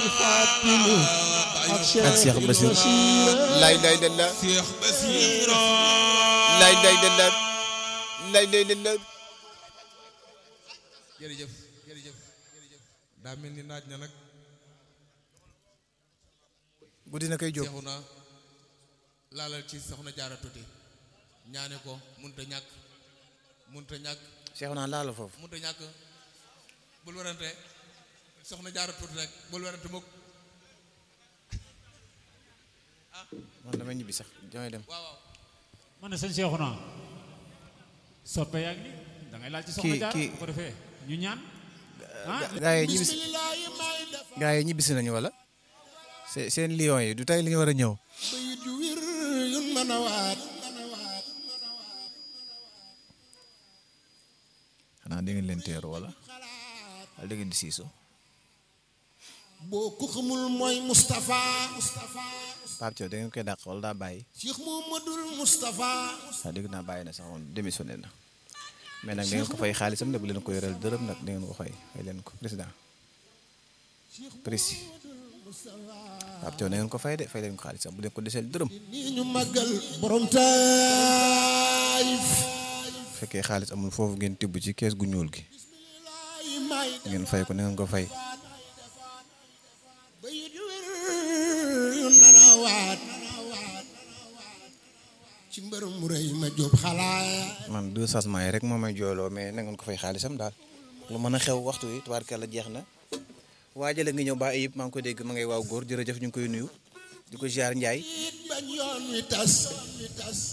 ak Cheikh Basir lay lay la la Cheikh Basiro lay lay la la lay lay la la jërëjëf jërëjëf jërëjëf daa mel ni naaj na nag guddi na koy jóg seexu na laalal ci soxna jaara tuuti ñaane ko munta ñàkk munta ñàkk Cheikh naa laala foofu munta ñàkk bul warante soxna jaara tuuti rek bul warante mukk man damay ñibbi sax damay dem waaw waaw man ne sëñ Cheikhouna soppe yaa ngi nii da ngay laal ci soxna Kii- jaar kii- bu ko defee ñu ñaan ah gaa yi ñibbisi gaa yi ñibbisi nañu wala se- seen lion yi du tey li ñu war a ñëw bayit yu wir yun mën a waat xanaa da ngeen leen teeru wala wala da ngeen di siiso boo ko xamul mooy Moustapha Moustapha Pape Thiaw da ngeen koy dàq wala daa bàyyi Cheikh Mouhamadoul Moustapha waaw dégg naa bàyyi na sax moom démissionné na mais nag da ngeen ko fay xaalisam de bu leen ko yoral dërëm nag da ngeen ko fay fay leen ko président précis Pape Thiaw da ngeen ko fay de fay leen ko xaalisam bu leen ko deseel dërëm nii ñu màggal borom taayif bu fekkee xaalis amul foofu ngeen tibb ci kees gu ñuul gi bismillahi may ngeen fay ko na ngeen ko fay bayit yu wir yun mën a waat ci mbër mu rëy ma jóob xalaat man deux changements yi rek moo may jooyloo mais na ngeen ko fay xaalisam daal lu mën a xew waxtu wi tubaarkàlla jeex na waajale nga ñëw ba ayib maa ngi koy dégg ma ngay waaw góor jërëjëf ñu ngi koy nuyu di ko ziar Ndiaye it bañ yoon wi tas